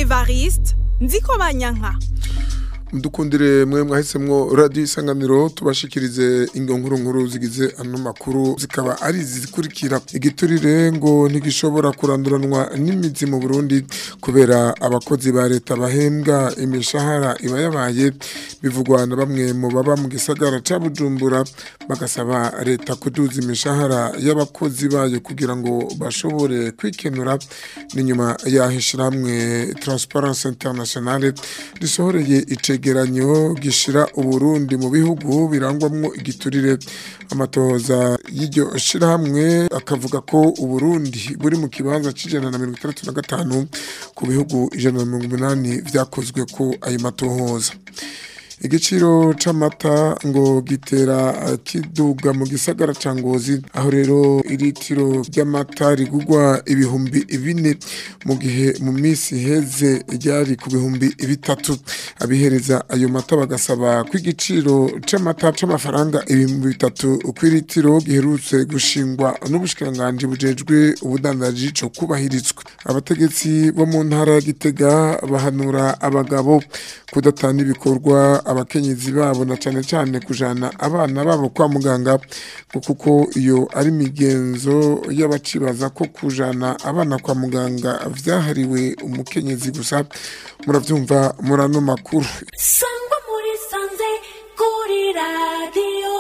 evariste nziko banyanka mudukundire mwe mwahisemwo radiyo isanganiro tubashikirize ingo nkuru nkuru zigize ano makuru zikaba ari izi zikurikira igiturire ngo ntigishobora kuranduranwa n'imizi mu burundi kubera abakozi ba leta bahembwa imishahara iba yabaye bivugwa na bamwe mu baba mu gisagara ca bujumbura bagasaba leta kuduza imishahara y'abakozi bayo kugira ngo bashobore kwikenura n'inyuma yaho ishirahamwe transparence internationale risohoreye icegeranyo gishira uburundi mu bihugu birangwamwo igiturire amatohoza y'iryo shirahamwe akavuga ko uburundi buri mu kibanza c'ijana na mirongo itandatu na gatanu ku bihugu ijana na mirongo umunani vyakozwe ko ayo matohoza igiciro c'amata ngo gitera kiduga mu gisagara ca ngozi aho rero iritiro ry'amata rigugwa ibihumbi bine mu gihe mu misi heze ryari ku bihumbi bitatu abihereza ayo mata bagasaba ko igiciro c'amata c'amafaranga ibihumbi bitatu kw'iritiro giherutse gushingwa n'ubushikiranganji bujejwe ubudandaji co kubahirizwa abategetsi bo mu ntara ya gitega bahanura abagabo kudatana ibikorwa abakenyezi babo na cane cane kujana abana babo kwa muganga ngo kuko iyo ari migenzo y'abacibaza ko kujana abana kwa muganga vyahariwe umukenyezi gusa muravyumva murano makuru sangwa muri sanze kuri radiyo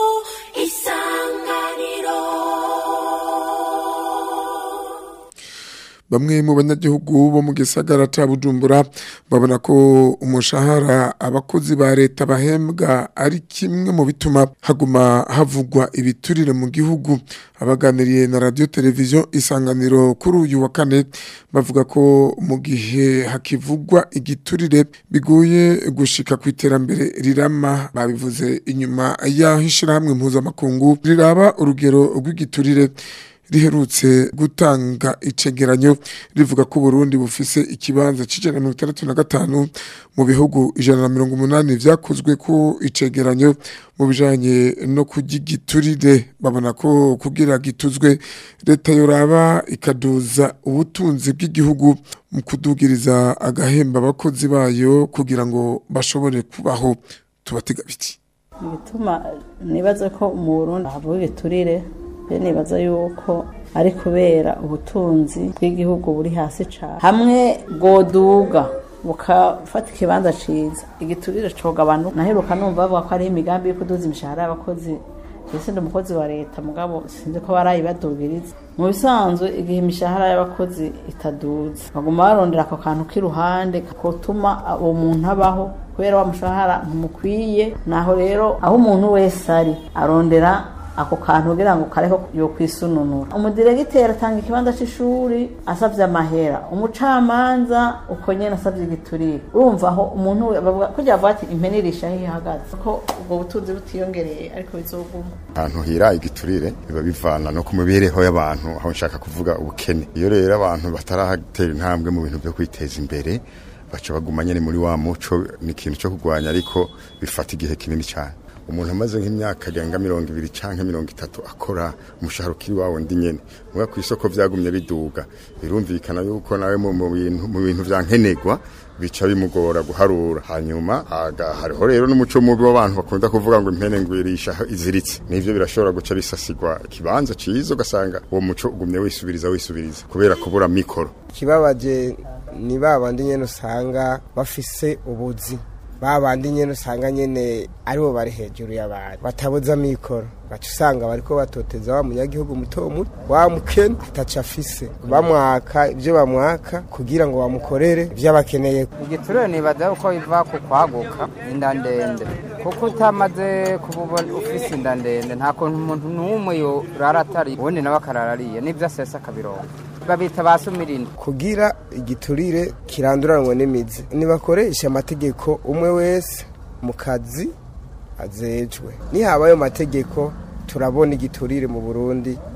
isanganiro bamwe mu banyagihugu bo mu gisagara ca bujumbura babona ko umushahara abakozi ba leta bahembwa ari kimwe mu bituma haguma havugwa ibiturire mu gihugu abaganiriye na radio televiziyo isanganiro kuri uyu wa kane bavuga ko mu gihe hakivugwa igiturire bigoye gushika ku iterambere rirama babivuze inyuma y'aho ishirahamwe mpuzamakungu riraba urugero rw'igiturire riherutse gutanga icegeranyo rivuga ko Burundi bufise ikibanza c'ijana na mirongo itandatu na gatanu mu bihugu ijana na mirongo umunani vyakozwe ko icegeranyo mu bijanye no kurya igiturire babona ko kugira gituzwe leta yoraba ikaduza ubutunzi bw'igihugu mu kudugiriza agahemba abakozi bayo kugira ngo bashobore kubaho tubatega biti igituma nibaza ko mu Burundi havuga igiturire nibaza yuko ari kubera ubutunzi bw'igihugu buri hasi cyane hamwe bwoduga bukafata ikibanza ciza igiturire cogabanuka naheruka numva bavuga ko ari imigambi yo kuduza imishahara y'abakozi ese ndi umukozi wa leta mugabo sinzi ko barayibadugiriza mu bisanzwe igihe imishahara y'abakozi itaduza baguma barondera ako kantu k'iruhande kotuma uwo muntu abaho kubera wa mushahara ntumukwiye naho rero aho umuntu wese ari arondera ako kantu kugira ngo kareho yo kwisununura umudiregiteri atanga ikibanza c'ishuri asavye amahera umucamanza uko nyene asavye igiturire urumva aho umuntu bavuga kugira bavuga ati impene irisha aho ihagaze ko ubwo butunzi butiyongereye ariko bizoguma ahantu hira igiturire biba bivana no ku mibereho y'abantu aho nshaka kuvuga ubukene iyo rero abantu batarahatera intambwe mu bintu byo kwiteza imbere baca baguma nyene muri wa muco ni ikintu cyo kurwanya ariko bifata igihe kinini cyane umuntu amaze nk'imyaka arenga mirongo ibiri cyangwa mirongo itatu akora umushahara ukiri wawe ndi nyene muga ku isoko vyagumye biduga birumvikana yuko nawe mu bintu mu bintu vya nkenegwa bica bimugora guharura hanyuma hariho rero n'umuco mubi w'abantu bakunda kuvuga ngo impene ngwirisha iziritse nivyo birashobora guca bisasigwa ikibanza ciza ugasanga uwo muco ugumye wisubiriza wisubiriza kubera kubura mikoro kibabaje ni babandi nyene usanga bafise ubuzi babandi nyene usanga nyene aribo bari hejuru y'abantu batabuza mikoro baca usanga bariko batoteza wa munyagihugu muto muto wa mukene ataca afise bamwaka ivyo bamwaka kugira ngo bamukorere ivyo abakeneye igiturire nibaza uko biva ku kwaguka inda ndende kuko utamaze kuba ufise inda ndende nta kuntu umuntu n'umwe yorara atari ubundi nawe akararariye n'ivyo asesa akabironka babita ba sumirindi kugira igiturire kiranduranwe n'imizi nibakoresha amategeko umwe wese mu kazi azejwe nihaba ayo mategeko turabona igiturire mu burundi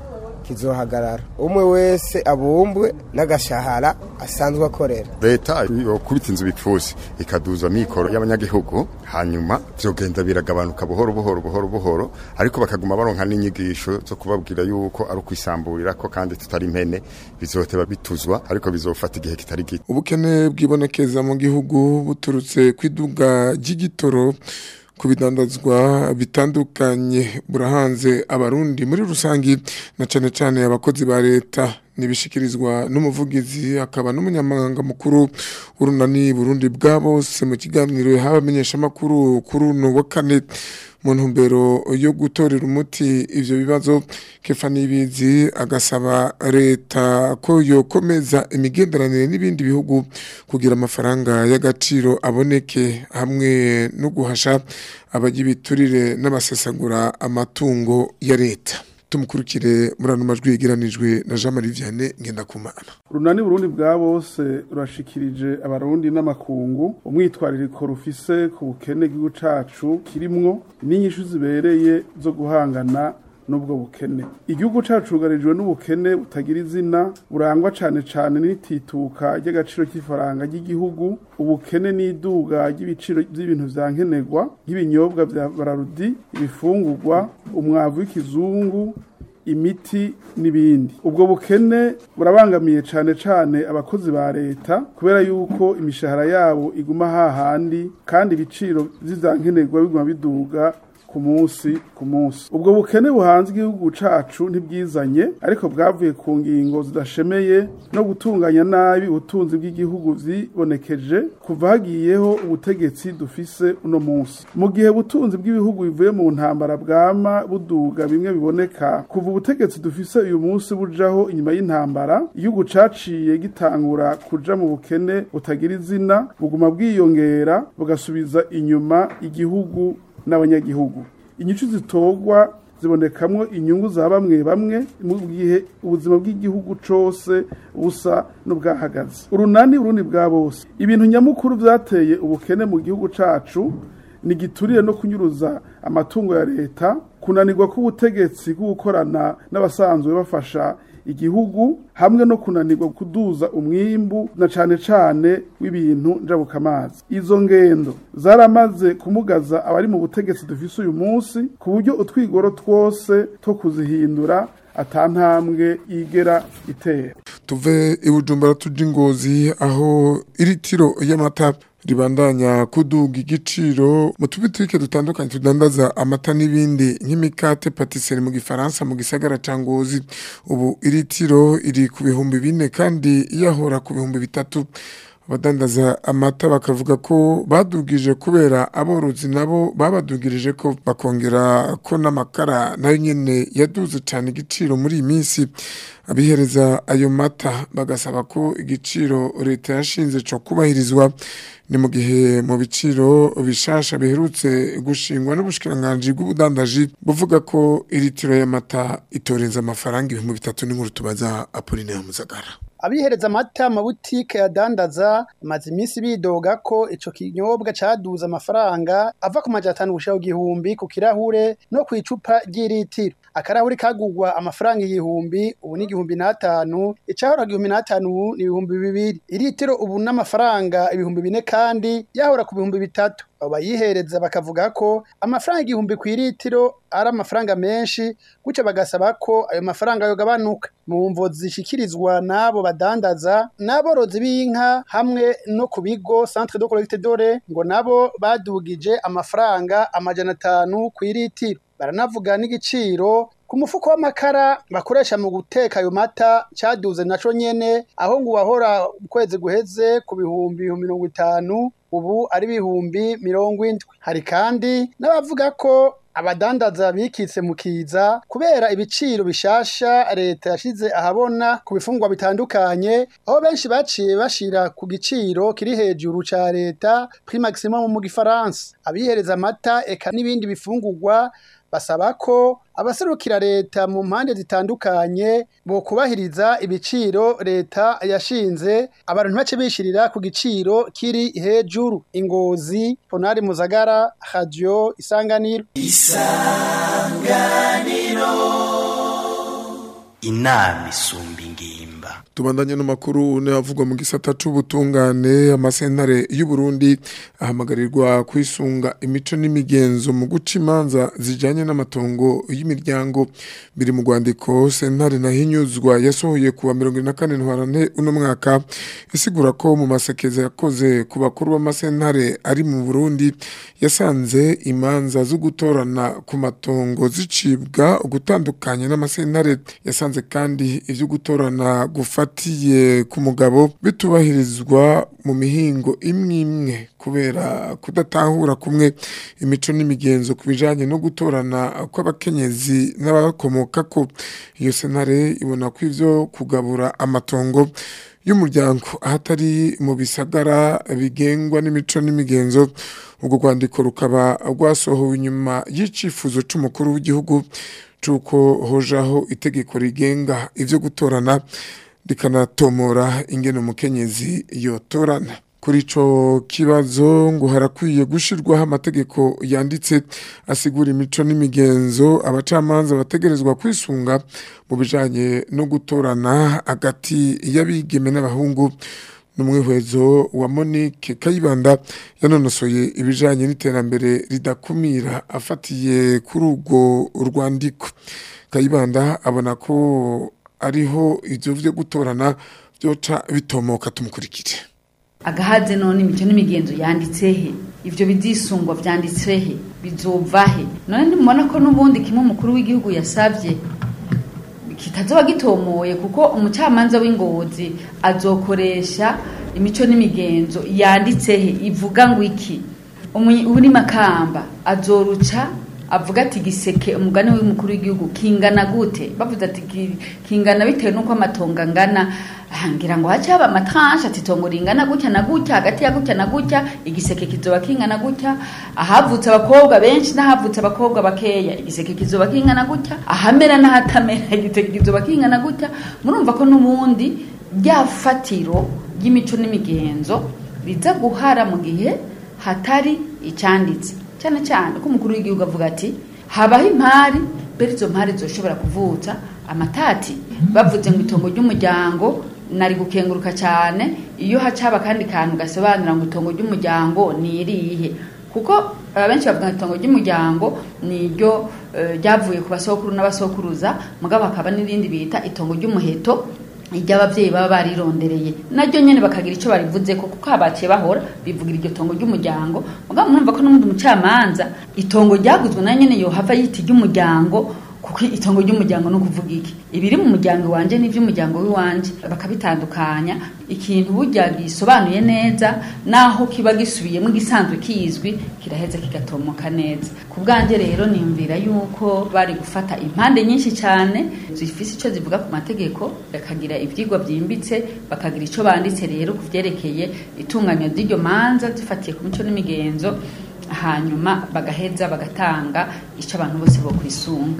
kizohagarara umwe wese abumbwe n'agashahara asanzwe akorera leta yokubita inzu bipfusi ikaduza mikoro y'abanyagihugu hanyuma vyogenda biragabanuka buhoro buhoro buhoro buhoro ariko bakaguma baronka n'inyigisho zo kubabwira yuko ari ukwisamburira ko kandi tutari impene bizoteba bituzwa ariko bizofata igihe kitari gito ubukene bwibonekeza mu gihugu buturutse kwiduga ry'igitoro ku bidandazwa bitandukanye burahanze abarundi muri rusangi na cane cane abakozi ba leta nibishikirizwa n'umuvugizi akaba n'umunyamabanga mukuru w'urunani Burundi bwa bose mu kiganiro habamenyesha makuru kuri uno wa kane mu ntumbero yo gutorera umuti ivyo bibazo kefa nibizi agasaba leta ko yokomeza imigenderanire n'ibindi bihugu kugira amafaranga y'agaciro aboneke hamwe no guhasha abagibiturire n'abasesagura amatungo ya leta tumukurikire muri ano majwi yegeranijwe na Jean Marie Vianney Ngendakumana runani burundi bwa bose rurashikirije abarundi n'amakungu umwitwaririko rufise ku bukene bw'igihugu cacu kirimwo n'inyishu zibereye zo guhangana n'ubwo bukene igihugu cacu cugarijwe n'ubukene butagira izina burangwa cane cane n'itituka ry'agaciro k'ifaranga ry'igihugu ubukene n'iduga ry'ibiciro by'ibintu vya nkenerwa nk'ibinyobwa vya bararudi ibifungurwa umwavu w'ikizungu imiti n'ibindi ubwo bukene burabangamiye cane cane abakozi ba leta kubera yuko imishahara yabo iguma hahandi kandi ibiciro vy'ivyankenerwa biguma biduga ku munsi ku munsi ubwo bukene buhanze igihugu cacu ntibwizanye ariko bwavuye ku ngingo zidashemeye no gutunganya nabi ubutunzi bw'igihugu vyibonekeje kuva hagiyeho ubutegetsi dufise uno munsi mu gihe ubutunzi bw'ibihugu bivuye mu ntambara bwama buduga bimwe biboneka kuva ubutegetsi dufise uyu munsi bujaho inyuma y'intambara igihugu caciye gitangura kuja mu bukene butagira izina buguma bwiyongera bugasubiza inyuma igihugu n'abanyagihugu inyishu zitogwa zibonekamwo inyungu za bamwe bamwe mu gihe ubuzima bw'igihugu cose busa n'ubwahagaze urunani urundi bwa bose ibintu nyamukuru vyateye ubukene mu gihugu cacu ni giturire no kunyuruza amatungo ya leta kunanirwa k'ubutegetsi bwo gukorana n'abasanzwe bafasha igihugu hamwe no kunanirwa kuduza umwimbu na cane cane w'ibintu njabukamazi izo ngendo zaramaze kumugaza abari mu butegetsi dufise uyu munsi ku buryo utwigoro twose two kuzihindura atantambwe igera itera tuve ibujumbura tuja ingozi aho iritiro y'amata ribandanya kuduga igiciro mu tubitike dutandukanye tudandaza amata n'ibindi nk'imikate patisserie mu gifaransa mu gisagara ca ngozi ubu iritiro iri ku bihumbi bine kandi yahora ku bihumbi bitatu abadandaza amata bakavuga ko badugije kubera aborozi nabo babadugirije ko bakongera ko n'amakara nayo nyene yaduze cyane igiciro muri iyi minsi abihereza ayo mata bagasaba ko igiciro leta yashinze cyo kubahirizwa ni mu gihe mu biciro bishasha biherutse gushingwa n'ubushikiranganji bw'ubudandaji buvuga ko iritiro y'amata itorenza amafaranga ibihumbi bitatu n'inkuru tubaza Apollinaire Muzagara abihereza amata amabutike yadandaza amaze iminsi bidoga ko ico kinyobwa caduze amafaranga ava ku majana atanu gushika ku gihumbi ku kirahure no ku icupa ry'iritiro akarahuri kagugwa amafaranga igihumbi ubu ni igihumbi n'atanu icahora igihumbi n'atanu ubu ni ibihumbi bibiri iritiro ubu n'amafaranga ibihumbi bine kandi yahora ku bihumbi bitatu abo bayihereza bakavuga ko amafaranga igihumbi ku iritiro ari amafaranga menshi gutyo bagasaba ko ayo mafaranga yogabanuka mu mvo zishikirizwa n'abo badandaza n'aborozi b'inka hamwe no ku bigo centre de collecte dore ngo nabo badugije amafaranga amajana atanu ku iritiro baranavuga n'igiciro ku mufuko w'amakara bakoresha mu guteka ayo mata caduze naco nyene aho ngo wahora ukwezi guheze ku bihumbi mirongo itanu ubu ari ibihumbi mirongo indwi hari kandi n'abavuga ko abadandaza bikitse mu kiza kubera ibiciro bishasha leta yashize ahabona ku bifungwa bitandukanye aho benshi baciye bashira ku giciro kiri hejuru ca leta prix maximum mu gifaransa abihereza amata eka n'ibindi bifungurwa basaba ko abaserukira leta mu mpande zitandukanye bo kubahiriza ibiciro leta yashinze abantu ntibace bishirira ku giciro kiri hejuru ingozi ponari muzagara radio isanganiro isanganiro inama isumba ingimba tubandanye n'amakuru n'avugwa mu gisata c'ubutungane amasentare y'u Burundi ahamagarirwa kwisunga imico n'imigenzo mu guca imanza zijanye n'amatongo y'imiryango biri mu rwandiko sentare nahinyuzwa yasohoye kuwa 24 ntwarante uno mwaka isigura ko mu masekeza yakoze ku bakuru b'amasentare ari mu Burundi yasanze imanza zo gutorana ku matongo zicibwa gutandukanye n'amasentare yasanze kandi ivyo gutorana gufatiye ku mugabo bitubahirizwa mu mihingo imwe imwe kubera kudatahura kumwe imico n'imigenzo ku bijanye no gutorana kw'abakenyezi n'abakomoka ko iyo sentare ibona ko ivyo kugabura amatongo y'umuryango ahatari mu bisagara bigengwa n'imico n'imigenzo ubwo rwandiko rukaba rwasohowe inyuma y'icifuzo c'umukuru w'igihugu c'uko hojaho itegeko rigenga ivyo gutorana rikanatomora ingene umukenyezi yotorana kuri ico kibazo ngo harakwiye gushirwaho amategeko yanditse asigura imico n'imigenzo abacamanza bategerezwa kwisunga mu bijanye no gutorana hagati y'abigeme n'abahungu n'umwihwezo wa Monique Kayibanda yanonosoye ibijanye n'iterambere ridakumira afatiye kuri urwo rwandiko Kayibanda abona ko ariho ivyo vyo gutorana byoca bitomoka tumukurikire agahaze none imico n'imigenzo yanditse he ivyo bizisungwa vyanditse he bizova he none ntimubona ko n'ubundi kimwe umukuru w'igihugu yasavye kitazoba gitomoye kuko umucamanza w'ingozi azokoresha imico n'imigenzo yanditse he ivuga ngo iki uri makamba azoruca avuga ati giseke umugani w'umukuru w'igihugu kingana gute bavuze ati kingana bitewe n'uko amatongo angana ngira ngo hace haba amatanshi ati itongo ringana gutya na gutya hagati ya gutya na gutya igiseke kizoba kingana gutya ahavutse abakobwa benshi n'ahavutse abakobwa bakeya igiseke kizoba kingana gutya ahamera n'ahatamera igiseke kizoba kingana gutya murumva ko n'ubundi rya fatiro ry'imico n'imigenzo riza guhara mu gihe hatari icyanditse cyane cyane ko umukuru w'igihugu avuga ati habaho impari mbere izo mpari zoshobora kuvutsa amatati bavuze ngo itongo ry'umuryango nari gukenguruka cyane iyo hacaba kandi kantu gasobanura ngo itongo ry'umuryango ni irihe kuko abenshi bavuga ngo itongo ry'umuryango ni ryo ryavuye ku basokuru n'abasokuruza mugabo hakaba n'irindi bita itongo ry'umuheto iry'ababyeyi baba barirondereye naryo nyene bakagira ico barivuze ko kuko habaciye bahora bivugira iryo tongo ry'umuryango mugabo mwumva ko n'umundi mucamanza itongo ryaguzwe na nyene yohava yita iry'umuryango kuko itongo ry'umuryango no kuvuga iki ibiri mu muryango wanje n'ivy'umuryango w'iwanje bakabitandukanya ikintu burya gisobanuye neza naho kiba gisubiyemo igisanzwe kizwi kiraheza kigatomoka neza ku bwanjye rero niyumvira yuko bari gufata impande nyinshi cyane zifise icyo zivuga ku mategeko bakagira ivyigwa byimbitse bakagira icyo banditse rero ku vyerekeye itunganywa ry'iryo manza zifatiye ku mico n'imigenzo hanyuma bagaheza bagatanga icyo abantu bose bo kwisunga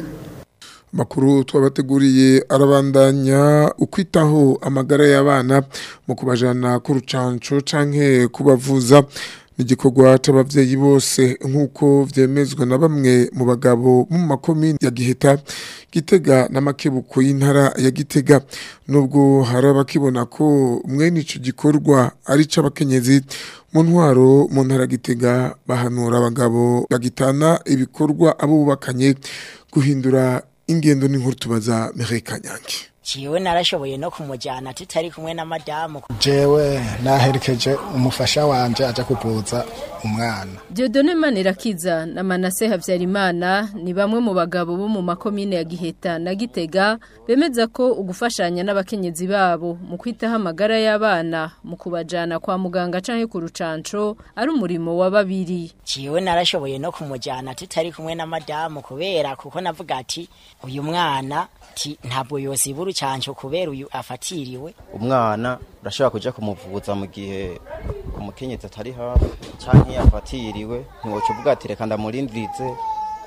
makuru twabateguriye arabandanya ukwitaho amagara y'abana mu kubajana ku rucanco canke kubavuza n'igikorwa c'abavyeyi bose nk'uko vyemezwa na bamwe mu bagabo mu makomini ya Giheta Gitega n'amakebuko y'intara ya Gitega nubwo hari abakibona ko mwene ico gikorwa ari c'abakenyezi mu ntwaro mu ntara Gitega bahanura abagabo bagitana ibikorwa abo bubakanye guhindura ingendo n'inkuru tubaza Mireille Kanyange Ciwe narashoboye no kumujyana tutari kumwe na madamu jewe naherekeje umufasha wanje aja kuvuza umwana Dieudonne Manirakiza na Manase Havyarimana ni bamwe mu bagabo bo mu makomine ya Giheta na Gitega bemeza ko ugufashanya n'abakenyezi babo mu kwitaho amagara y'abana mu kubajana kwa muganga canke ku rucanco ari umurimo wa babiri Ciwe narashoboye no kumujyana tutari kumwe na madamu kubera kuko navuga ati uyu mwana ti ntabwo yosiba urucanco kubera uyu afatiriwe umwana urashobora kuja kumuvuza mu gihe umukenyezi atari hafi canke yafatiriwe ntiwoca uvuga ati reka ndamurindirize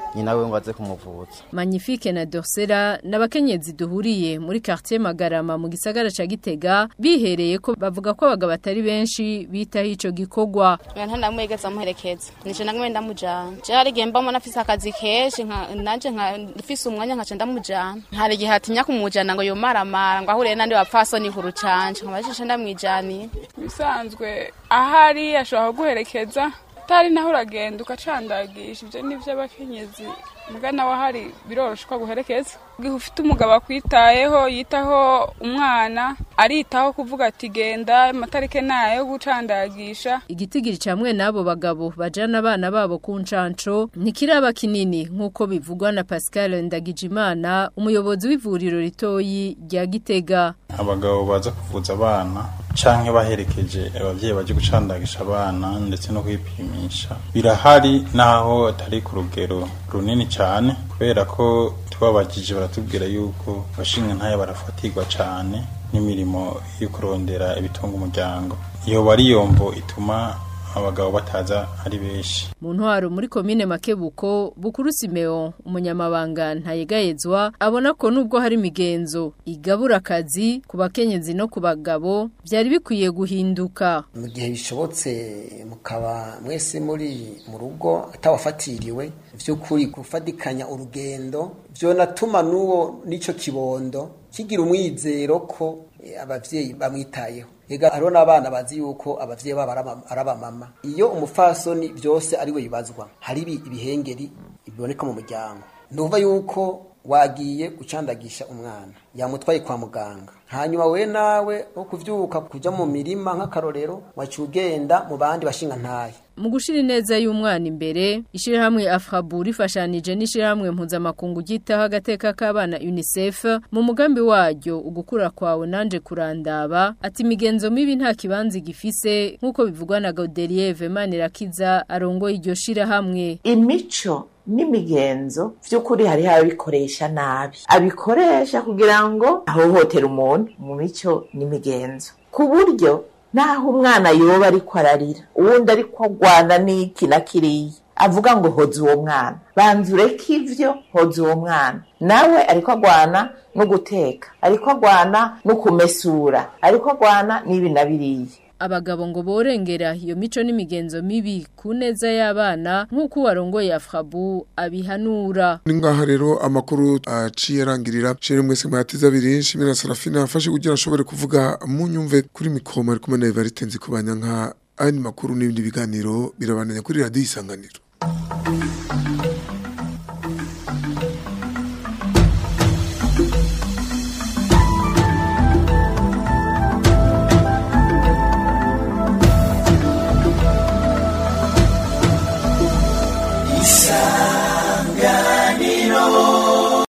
nyina we ngo aze kumuvuza Magnifique na Dorsera n'abakenyezi duhuriye muri quartier Magarama mu gisagara ca Gitega bihereye ko bavuga ko abagabo batari benshi bitaho ico gikorwa nta ndamwegeza muherekeza nije namwe ndamujana je hari igihe mbamo nafise akazi kenshi nka nanje nka mfise umwanya nkaca ndamujana hari igihe atinya kumujana ngo yomaramara ngo ahuriye n'andi bapfasoni huru canje nkabajisha ndamwijaniye bisanzwe ahari ashobora kuguherekeza utari naho uragenda ugacandagisha ibyo ni iby'abakenyezi mbwa nawe ahari biroroshye ko aguherekeza igihe ufite umugabo akwitayeho yitaho umwana aritaho kuvuga ati genda amatarike nayo yo gucandagisha igitigiri camwe n'abo bagabo bajana abana babo ku ncanco ntikiraba kinini nk'uko bivugwa na Pascal Ndagijimana umuyobozi w'ivuriro ritoyi rya Gitega abagabo baza kuvuza abana canke baherekeje abavyeyi baje gucandagisha abana ndetse no kwipimisha birahari naho atari ku rugero runini cyane kubera ko tubabajije baratubwira yuko abashinga ntayo barafatirwa cyane n'imirimo yo kurondera ibitunga umuryango iyo bari yombo ituma abagabo bataza ari benshi mu ntwaro muri komine Makebuko Bukuru Simeon umunyamabanga ntayegayezwa abona ko nubwo hari imigenzo igabura akazi ku bakenyezi no ku bagabo byari bikwiye guhinduka mu gihe bishobotse mukaba mwese muri mu rugo atawafatiriwe by'ukuri gufatikanya urugendo byonatuma n'uwo n'icyo kibondo kigira umwizero ko abavyeyi bamwitayeho ega hariho n'abana bazi yuko abavyeyi babo ari abamama iyo umufasoni byose ari we bibazwa hari ibihengeri biboneka mu muryango ntuva yuko wagiye gucandagisha umwana yamutwaye kwa muganga hanyuma we nawe wo kuvyuka kuja mu mirima nk'akarorero waciye ugenda mu bandi bashinga ntaye mu gushira ineza y'umwana imbere ishirahamwe Afrabu rifashanije n'ishirahamwe mpuzamakungu ryitaho agateka k'abana UNICEF mu mugambi waryo ugukura kwawe nanje kurandaba ati imigenzo mibi nta kibanza gifise nk'uko bivugwa na Gaudelier Vemanirakiza arongoye iryo shirahamwe imico n'imigenzo by'ukuri hariho ababikoresha nabi abikoresha kugira ngo ahohotera umuntu mu mico n'imigenzo ku buryo naho umwana yoba ariko ararira uwundi ariko agwana n'iki na kiriya avuga ngo hoza uwo mwana banza ureke ivyo hoza uwo mwana nawe ariko agwana no guteka ariko agwana no kumesura ariko agwana n'ibi na biriya abagabo ngo borengera iyo mico n'imigenzo mibi ku neza y'abana nk'uko warongoye Afrabu abihanura ni ngaha rero amakuru aciye arangirira shere mwese mwatiza abiri nshimira Sarafina afashe kugira ashobore kuvuga munyumve kuri mikoma ari kumwe na Evariste nzi kubanya nka andi makuru n'ibindi biganiro birabananya kuri radio isanganiro